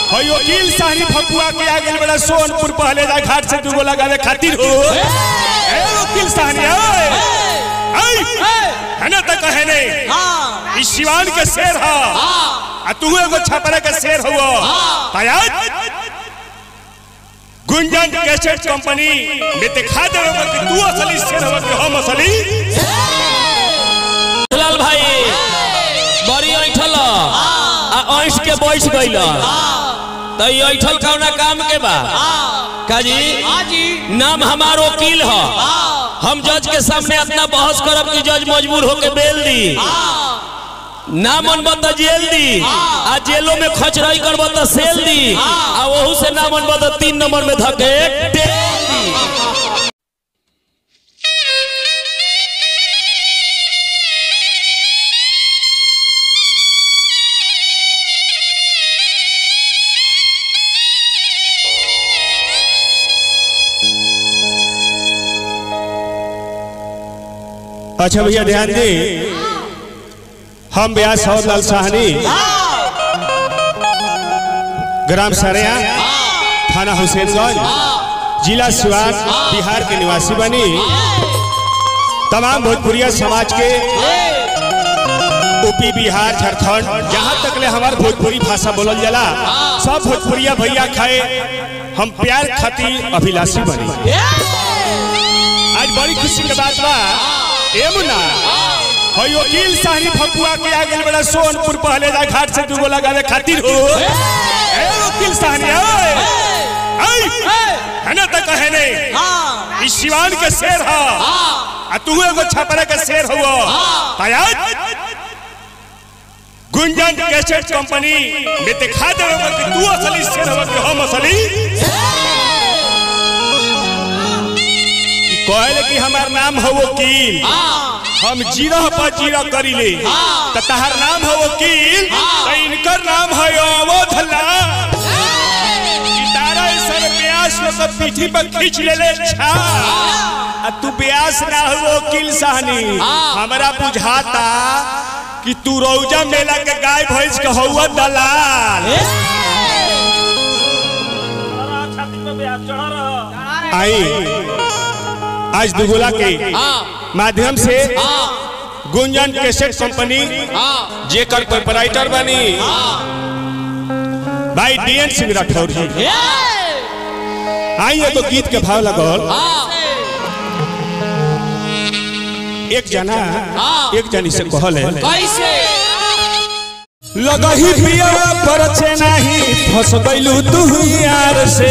हई वकील साहनी फकुआ के आ गेल बड़ा सोनपुर पहले जा घाट से दूगो लगावे खातिर हो ए वकील साहनी ओए आई है ना तक है ने हाँ ई शिवान के शेर हा आ तू एगो छपरा के शेर हुआ तैयार गुंजन कैसेट कंपनी में दिखा दे कि तू असली शेर हो कि हम असली लाल भाई बड़ी ऐठल आ ऐठ के बैठ गइल तो ई ऐठल कौना काम के बा काजी हाजी नाम हमार वकील ह हम जज के सामने अपना बहस करब कि जज मजबूर होके बेल दी ना मनब त जेल दी आ जेलो में खचराई करब त सेल दी आ वहू से ना मनब त तीन नंबर में धके टेल दी अच्छा भैया ध्यान दे हम ब्यास सौद लाल साहनी ग्राम सरेया थाना हुसैनगंज जिला सिवान बिहार के निवासी बनी तमाम भोजपुरिया समाज के यूपी बिहार झारखंड जहाँ तक ले हमार भोजपुरी भाषा बोलल जाला सब भोजपुरिया भैया खाए हम प्यार खातिर अभिलाषी बनी आज बड़ी खुशी के बात बा ए मुन्ना हई वकील साहनी फकुआ के आ गेल बड़ा सोनपुर पहले जा घाट से दूगो लगावे खातिर हो ए वकील साहनी ओए आई है ना तक है ने हाँ ई शिवान के शेर हा आ तू एगो छपरा के शेर हुआ तैयार गुंजन कैसेट कंपनी में दिखा दे कि तू असली शेर हो कि हम असली कहले कि हमार नाम हो वकील हम जीरा पर जीरा करी ले तो तहार नाम हो वकील तो इनकर नाम है अवधला तारा सर ब्यास में सब पीठी पर खींच ले ले छा आ तू ब्यास ना हो वकील साहनी हमरा बुझाता कि तू रौजा मेला के गाय भैंस के हौवा दलाल आई आज दुगोला के माध्यम से गुंजन कैसेट कंपनी जेकर प्रोपराइटर बनी भाई डीएन सिंह राठौर जी आई एगो गीत के भाव लगल एक जना एक जनी से कहल है कैसे लगही पिया पर नाही फंस गइलू तू यार से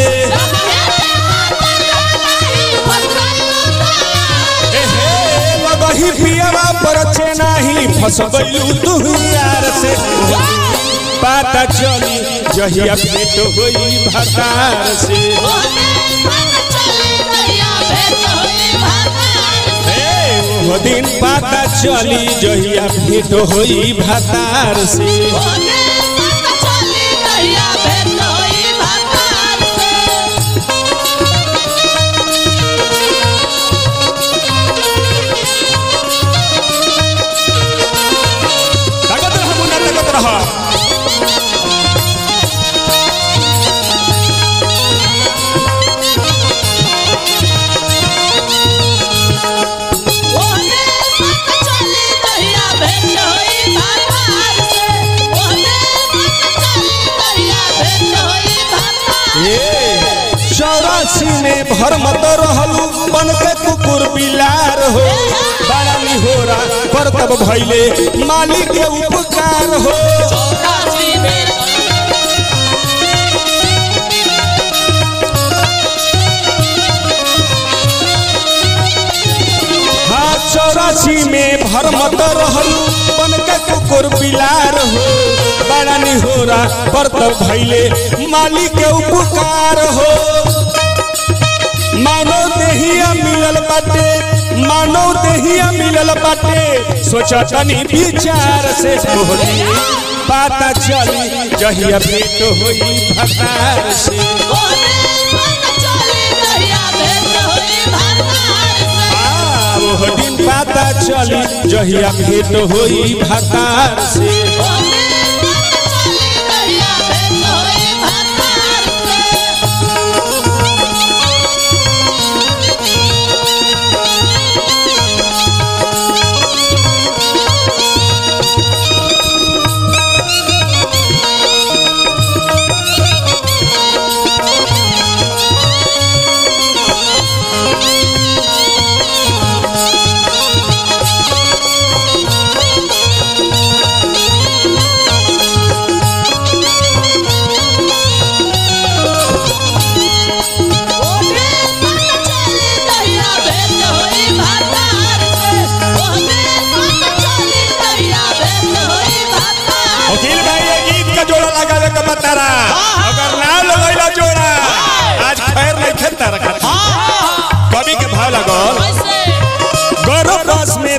ए हे, लगही पिया पर नाही फंस गइलू तू यार से पता चली जहिया भेंट होई भतार से ए, वो दिन पता चली जहिया भेंट होई भतार से ताकत रह मुन्ना ताकत रह चौरासी में भर मत रहलू बन के कुकुर बिलार हो बड़ा निहोरा पर तब भैले मालिक के उपकार हो हाँ चौरासी में भर मत रहलू बन के कुकुर बिलार हो बड़ा निहोरा पर तब भैले मालिक के उपकार हो मानो देहिया मिलल बाटे मानो देहिया मिलल बाटे सोचा तनी विचार से मोहनी पता चली जहिया भेंट होई भतार से आ, ओह दिन पता चली जहिया भेंट होई भतार से Oh,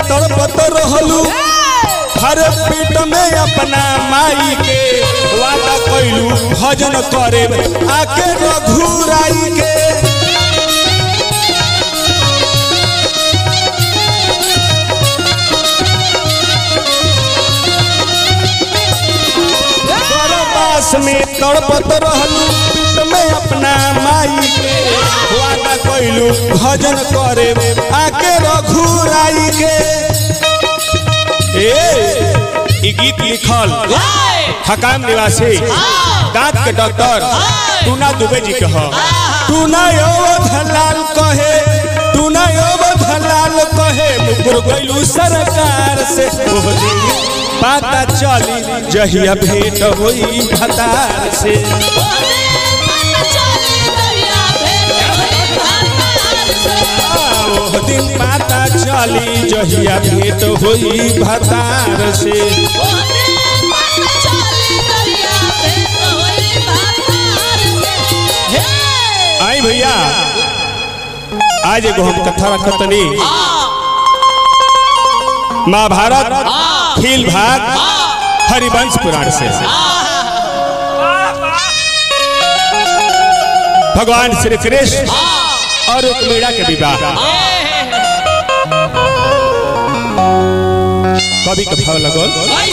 तड़पत रहलू हर पेट में अपना माई के वादा कैलू भजन करे आके रघुराई के गर्भवास में तड़पत रहलू पेट में अपना माई के वादा कैलू भजन करे आके रघुराई के ए ई गीत लिखल हकाम निवासी दांत के डॉक्टर टूना दुबे जी के ह टूना अवधलाल कहे टूना अवधलाल कहे मुकुर गइलू सरकार से ओह दिन पता चली जहिया भेंट होई भतार से ओह दिन पता चली जहिया भेंट होई भतार से आई भैया आज एगो हम कथा रखतनी महाभारत खील भाग हरिवंश पुराण से भगवान श्री कृष्ण और रुक्मीणा के विवाह कवि का भाव लगल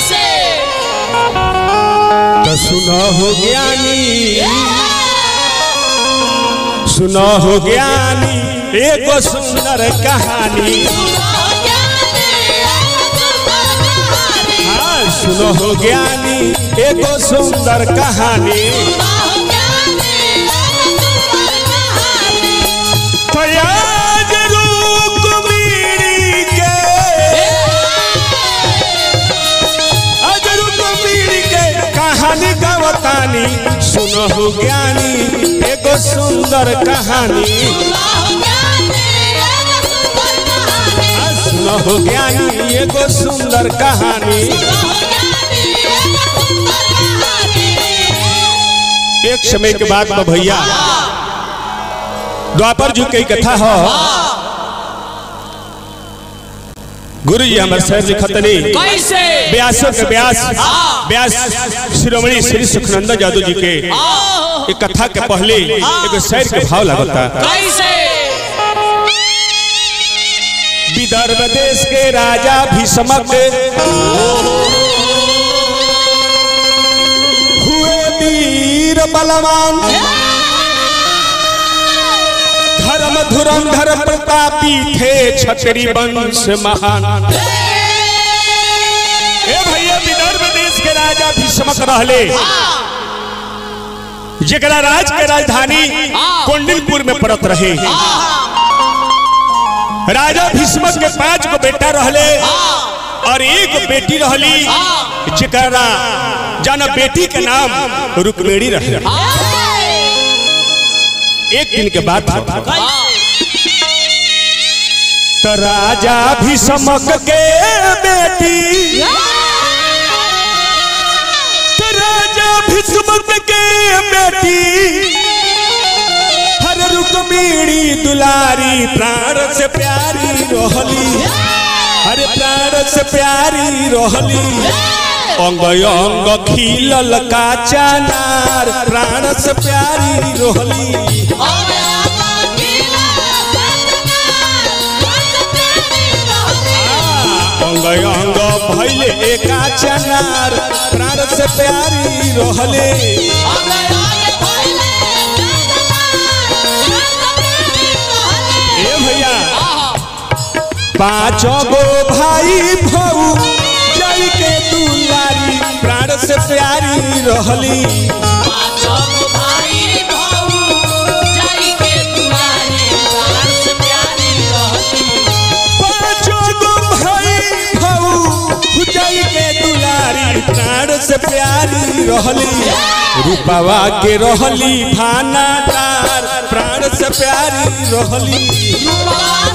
तो सुनो हो ज्ञानी सुनो हो ज्ञानी एगो सुंदर कहानी हाँ सुनो हो ज्ञानी एगो सुंदर कहानी फयाज रुक्मिणी के आज रुक्मिणी के कहानी गवतानी सुनो हो ज्ञानी एगो सुंदर कहानी आ, सुनो हो ज्ञानी एगो सुंदर कहानी एक समय के बाद में भैया द्वापर जी की कथा हो गुरु जी हमारे शहर लिखतनी कैसे व्यासों के व्यास व्यास शिरोमणि श्री सुखनंदन जादू जी के एक कथा के पहले एगो शहर के भाव लगता कैसे विदर्भ देश के राजा भीष्मक हुए वीर बलवान धर्म धुरंधर प्रतापी थे छतरी वंश महान ए भैया विदर्भ देश के राजा भीष्मक रहले जकरा राज के राजधानी कोंडिलपुर में पड़त रहे राजा भीष्मक के पांच गो बेटा रहले और एक बेटी रहली जकरा जाना बेटी के नाम रुक्मिणी रहे एक दिन के बाद तो राजा भीष्मक के बेटी तो राजा भीष्मक के बेटी हर रुक्मिणी दुलारी प्राण से प्यारी रहली हर प्राण से प्यारी रहली अंग अंग खिलल का चनार प्राण से प्यारी रहली अंग अंग भैले एका चनार प्राण से प्यारी रहले ए भैया पांचों गो भाई भऊ जल के दुलारी प्राण से प्यारी रहली पांचों गो भाई भऊ जल के दुलारी प्राण से प्यारी रहली रूपवा के रहली भाना तार प्राण से प्यारी रहली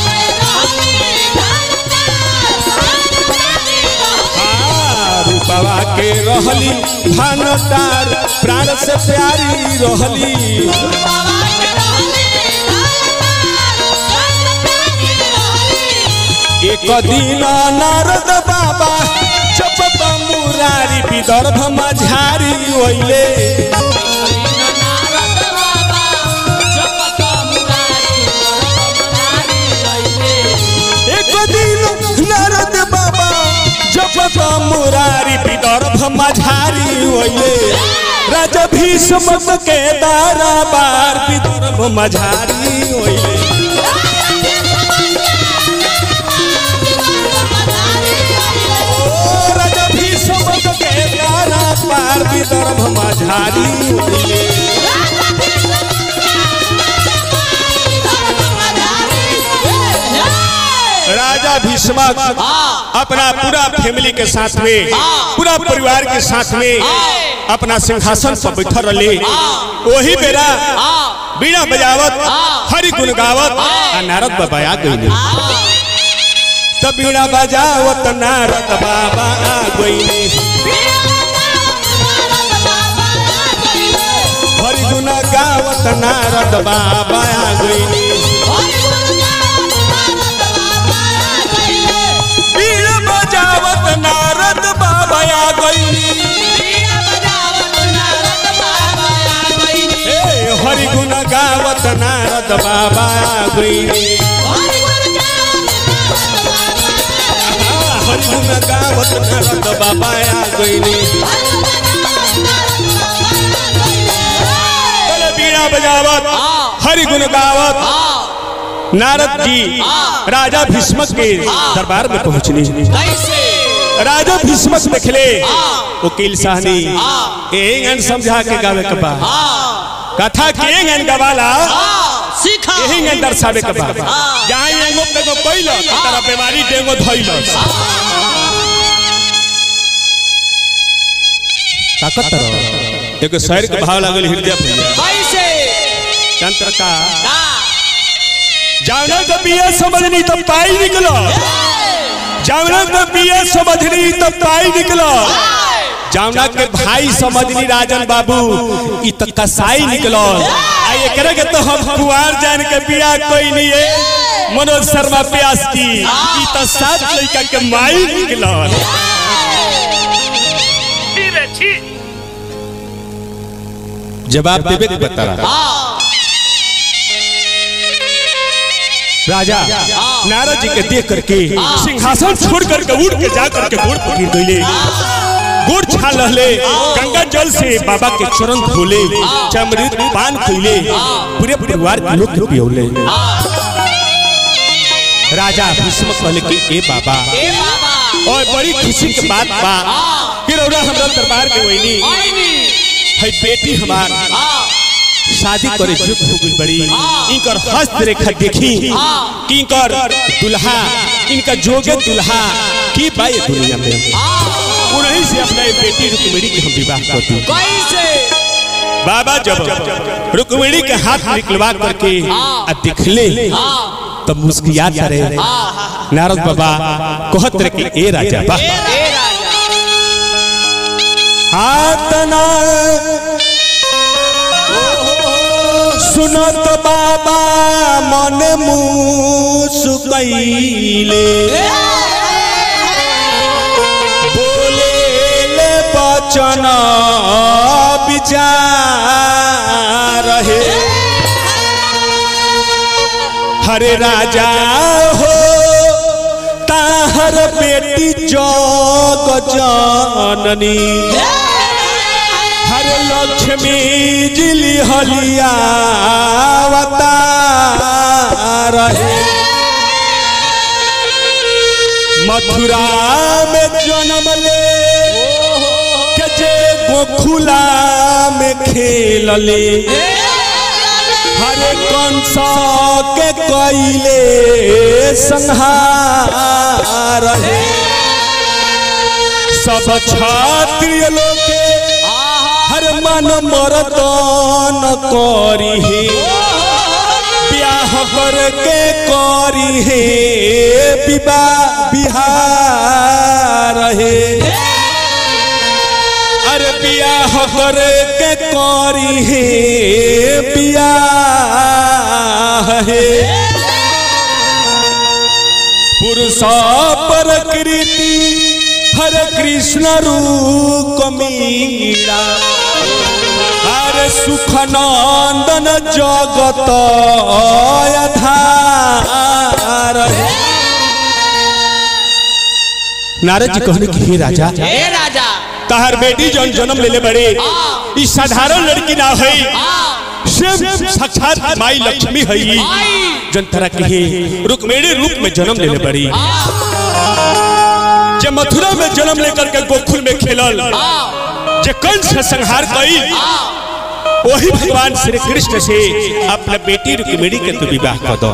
आ, रूपवा के रहली भाना तार प्राण से प्यारी रहली एक एक दिन नारद बाबा चपत मुरारी विदर्भ मझारी ओइले एक दिन नारद बाबा चपत मुरारी विदर्भ मझारी ओइले राजा भीष्म के दरबार विदर्भ मझारी ओइले ओ राजा भीष्म के दरबार विदर्भ मझारी ओइले राजा भीष्म अपना पूरा फैमिली के साथ में पूरा परिवार के साथ में अपना सिंहासन पर बैठल रहे वही बेरा बीड़ा बजावत हरि गुण गावत आ नारद बाबा आ गईले तब बीड़ा बजावत नारद बाबा आ गईले हरि गुण गावत नारद बाबा आ गईले बीड़ा बजावत नारद बाबा आ गईले ए हरि गुण गावत नारद बाबा आ गईले हरि गुण गावत नारद बाबा आ गईले चलो बीड़ा बजावत हरि गुण गावत नारद जी राजा भीष्म के दरबार में पहुंचनी राजा भीष्म देखले वकील साहनी एंगन समझा के गावे के बा कथा के एंगन गवाला सीखा यही एंगन दर्शावे के बा जहां एंगो पे को कोइल तारा बीमारी डेंगो धइल ताकत रहो एगो शहर के भाव लागल हृदय भैया कैसे तंत्र का का जावना का बिया समझनी तब पाई निकलो जावना का बिया समझनी तब पाई निकलो जावना के भाई समझनी राजन बाबू ई त कसाई निकलो आ एकरे के तो हम कुआर जान के बिया कोई नहीं है मनोज शर्मा प्यास की ई त सात लड़का के माई निकलो जवाब देवे के बता राजा नारद जी के देख करके सिंहासन छोड़ करके उड़ के जा करके गोड़ पर गिर गईले गोड़ छा लहले गंगा जल से बाबा के चरण धोले चमृत पान खइले पूरे परिवार के लोग के पियौले राजा भीष्म कहले कि ए बाबा ए बाबा और बड़ी खुशी के बात बा कि रौरा हमरा दरबार में वईनी आईनी है बेटी हमार आ शादी करे जुग हो गई बड़ी इनकर हस्त रेखा देखी कि इनकर दुल्हा इनका जोगे दुल्हा की बाई दुनिया में उन्हीं से अपना ये बेटी रुक्मिणी के हम विवाह करती कैसे बाबा जब रुक्मिणी के हाथ निकलवा करके आ दिखले तब मुस्कियात रहे नारद बाबा कहत रहे कि ए राजा बा ए राजा हाथ ना सुनत बाबा मन मुसुकैले बोले ले बचन विचार है हरे राजा हो ताहर बेटी जग जननी हरे लक्ष्मी जिली हलिया रहे मथुरा में जन्म ले के जे गोखुला में खेल ले हरे कंस के कैले संहार है सब क्षत्रिय लोग के हर मन मरदन करी है ब्याह करके करी है विवाह बिहार है अरे बियाह करके करी है बियाह है पुरुष सब प्रकृति हरे कृष्ण रूप मीरा हरे सुखनंदन जगत आधार नारद जी कहने की हे राजा हे राजा तहर बेटी जौन जन्म लेले बड़े ई साधारण लड़की ना है शिव साक्षात माई लक्ष्मी है जन तरह के हे रुक्मिणी रूप में जन्म लेले बड़ी जे मथुरा में जन्म लेकर के गोकुल में खेलल जे कंस से संहार कई वही भगवान श्री कृष्ण से अपना बेटी रुक्मिणी के तू विवाह कर दो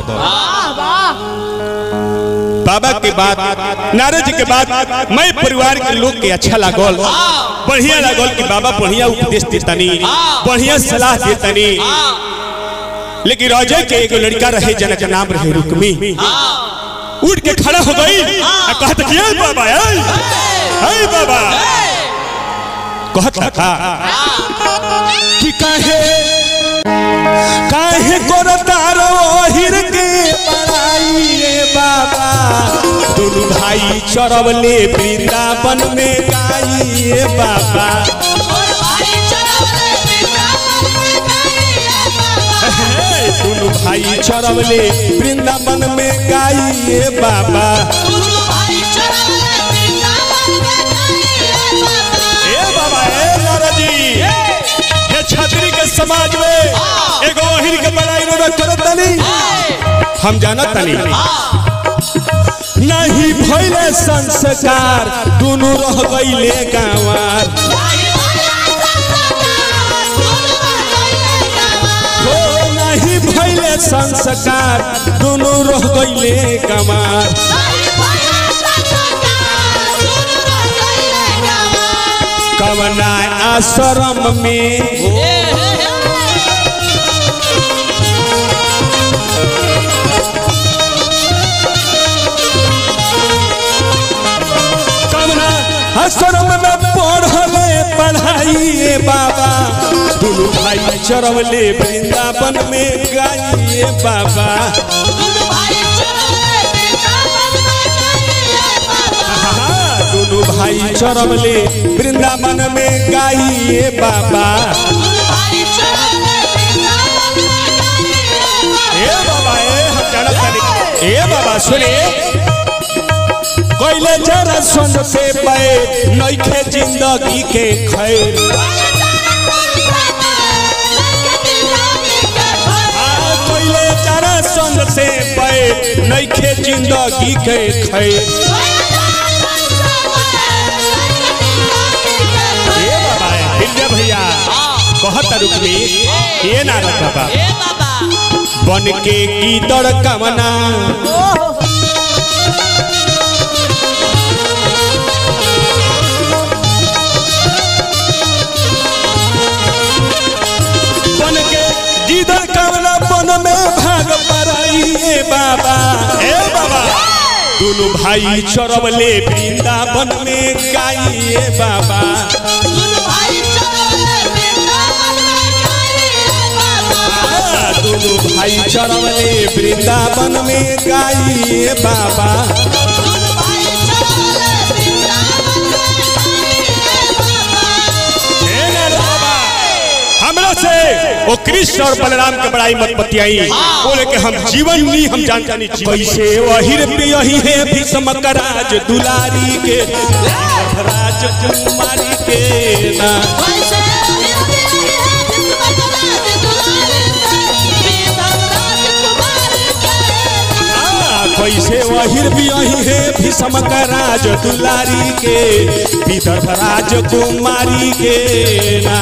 बाबा के बाद नारद जी के बाद मैं परिवार के लोग के अच्छा लागल बढ़िया लागल कि बाबा बढ़िया उपदेश देतनी बढ़िया सलाह देतनी लेकिन राजा के एगो लड़का रहे जना का नाम रहे रुक्मी उठ के खड़ा हो गई आ कहत कि ए बाबा ए ए बाबा कहत था कि काहे काहे करतारो हिर के पढ़ाई ए बाबा दोनों भाई चरवले वृंदावन में गाई ए बाबा हे, दोनों भाई चरवले वृंदावन में गाई ए बाबा ए बाबा ए लाला जी ये छतरी के समाज में एगो ओहिर के बड़ाई रो करत तनी हम जानत तनी नहीं भइले संस्कार दोनों रह गइले गांवार हो नहीं भइले संस्कार दोनों रह गइले गांवार कवना आश्रम में कवना आश्रम में पढ़ले पढ़ाइए बाबा दोनों भाई चरवले वृंदावन में गाइए बाबा हाँ, दोनों भाई चरवले वृंदावन में गाइए बाबा ए बाबा ए हम जानत तानी ए बाबा सुनिए कोइले जरा सुन से पे नइखे जिंदगी के खैर आ कोइले जरा सुन से पे नइखे जिंदगी के खैर ए बाबा हिरजा भैया कहत रुकमी ये नारद बाबा बन के की दर कमना बन के गिदर कमला बन में भाग पराइए बाबा ए बाबा दोनों भाई चरवले वृंदावन में गाइए बाबा आ, दोनों भाई चरवले वृंदावन में गाइए बाबा हे नारद बाबा, हमरा से वो कृष्ण और बलराम के बड़ाई मत बतियाई बोले कि हम जीवन नहीं हम जानता नहीं जीवन कैसे वही प्रियही है भीष्म राज दुलारी के राज कुमारी के ना आ, कैसे वही प्रियही है भीष्म राज दुलारी के विदर्भ राज कुमारी के ना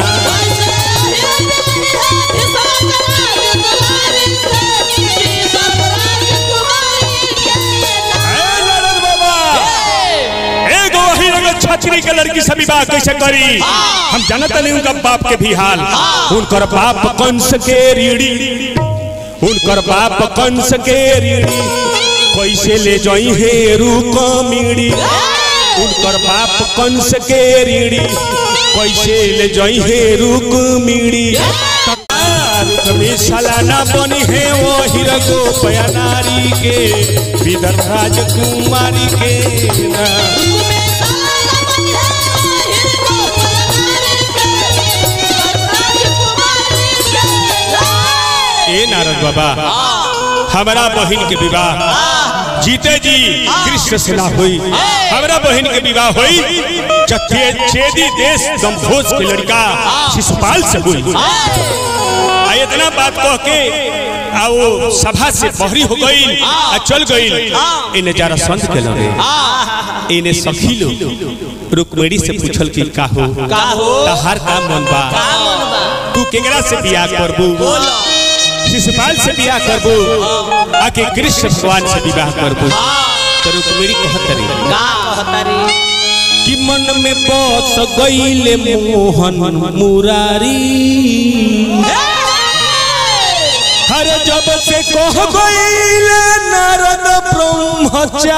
हे नारद बाबा एगो वही एगो छछरी के लड़की से विवाह कैसे करी हम जानत नहीं उनका बाप के भी हाल उनकर बाप कंस के रीढ़ी उनकर बाप कंस के रीढ़ी कैसे ले जाई हे रूक मीड़ी उनकर बाप कंस के रीढ़ी कैसे ले जाई हे रूक मीड़ी रुक पत्नी सालाना बनी है वो हिरगो पया नारी के विदर राजकुमारी के ना ए नारद बाबा हमारा बहन के विवाह जीते जी कृष्ण से ना हुई हमारा बहन के विवाह हुई चथे चेदी देश गंभोज के लड़का शिशुपाल से हुई आ इतना बात कह के आ वो सभा से बहरी हो गई आ चल गई इन्हें जरा संत के लगे इन्हें सखी लोग रुक्मिणी से पूछल कि का हो का हो? तहार का मन बा तू केकरा से बियाह करबू शिशुपाल से बियाह करबू आके कृष्ण भगवान से विवाह करबू तो रुक्मिणी कहत रही कि मन में बस गईले मोहन मुरारी हर जब से कह गईले नारद ब्रह्मचारी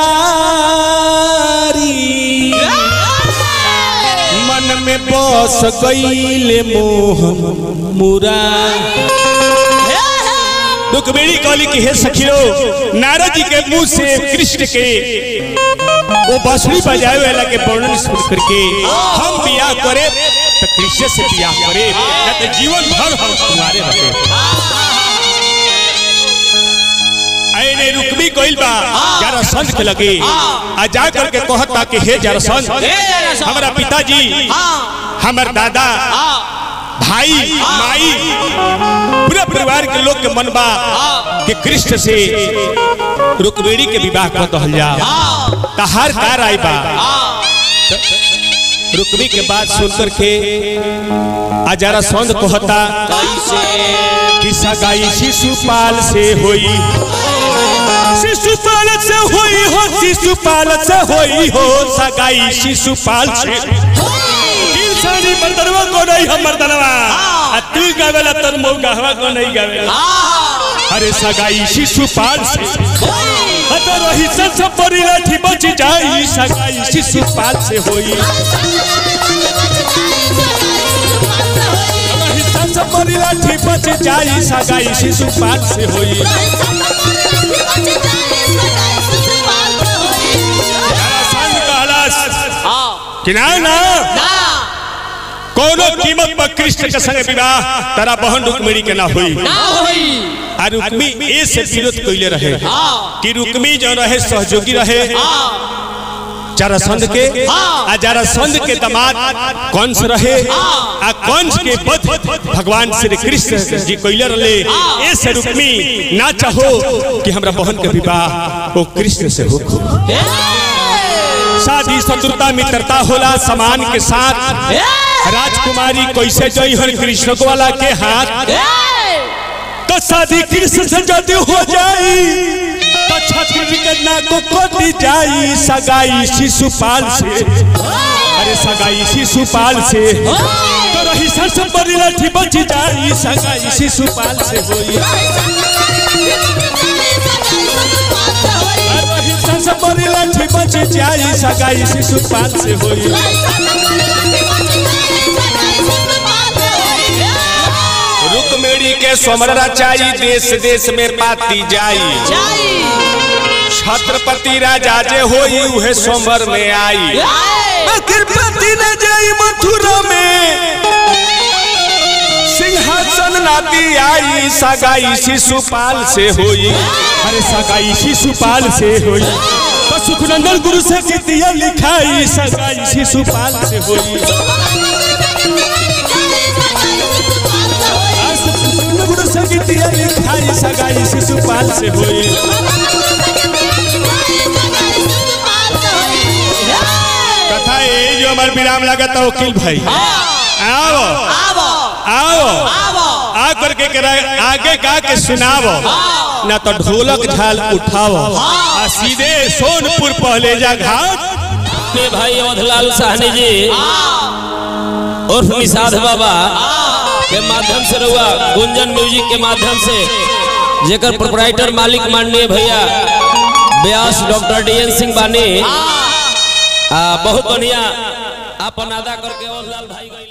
मन में बस गईले मोहन मुरारी रुक्मिणी कहली कि हे सखियो नारद जी के मुंह से कृष्ण के वो बांसुरी बजाए वाला के वर्णन सुन करके हम बियाह करे तो कृष्ण से बियाह करे न तो जीवन भर हम तुम्हारे रहे ऐने रुक्मी कोइल बा जरा संत के लगे आ जा करके कहता कि हे जरा संत हे जरासंध। हमारा पिताजी हमार दादा भाई माई पूरे परिवार के लोग के मन बा कि कृष्ण से रुक्मिणी के विवाह कर दहल जा तहार कार आई बा रुक्मी के बात सुन करके अजारा सौंद कहता कि सगाई शिशुपाल से होई शिशुपाल से होई हो शिशुपाल से होई हो सगाई शिशुपाल से इंसानी मर्दनवा को नहीं हम मर्दनवा आ तू गावेला तर मऊ गहवा को नहीं गावेला अरे सगाई शिशुपाल से अतर रही सब परी लाठी बच जाई सगाई शिशुपाल से होई रही सब परी लाठी बच जाई सगाई शिशुपाल से होई संग कहलास कि ना ना कोनो कीमत पर कृष्ण के संग विवाह तारा बहन रुक्मिणी के ना हुई आ रुक्मी ए से विरोध कइले रहे कि रुक्मी जो रहे सहयोगी रहे जरासंध के आ जरासंध के दामाद कंस रहे आ कंस के वध भगवान श्री कृष्ण जी कइले रहे ए से रुक्मी ना चाहो कि हमरा बहन के विवाह ओ कृष्ण से हो शादी शत्रुता मित्रता होला समान के साथ राजकुमारी कैसे जई हर कृष्ण को वाला के हाथ तो शादी कृष्ण से यदि हो जाई तो छत्री के नाको कोटी जाई सगाई शिशुपाल से अरे सगाई शिशुपाल से तो रही सस बड़ी लाठी बच जाई सगाई शिशुपाल से होई अरे रही सस बड़ी लाठी बच जाई सगाई शिशुपाल से होई रुक्मिणी के स्वमर रचाई देश देश में पाती जाई छत्रपति राजा जे होई उहे सोमर में आई कृपति न जाई मथुरा में सिंहासन नाती आई सगाई शिशुपाल से होई अरे सगाई शिशुपाल से होई तो सुखनंदन गुरु से गीतिया लिखाई सगाई शिशुपाल से होई आज सुखनंदन गुरु से गीतिया लिखाई सगाई शिशुपाल से होई कथा ये जो हमारे विराम लगा था वकील भाई आओ आओ आ करके के रा- आगे गा के सुनावो ना तो ढोलक झाल उठाओ आ सीधे सोनपुर पहले जा घाट अपने भाई अवधलाल साहनी जी उर्फ निषाद बाबा के माध्यम से रहुआ गुंजन म्यूजिक के माध्यम से जेकर प्रोपराइटर मालिक माननीय भैया व्यास डॉक्टर डीएन सिंह बानी आ, बहुत बढ़िया अपन अदा करके अवधलाल भाई गए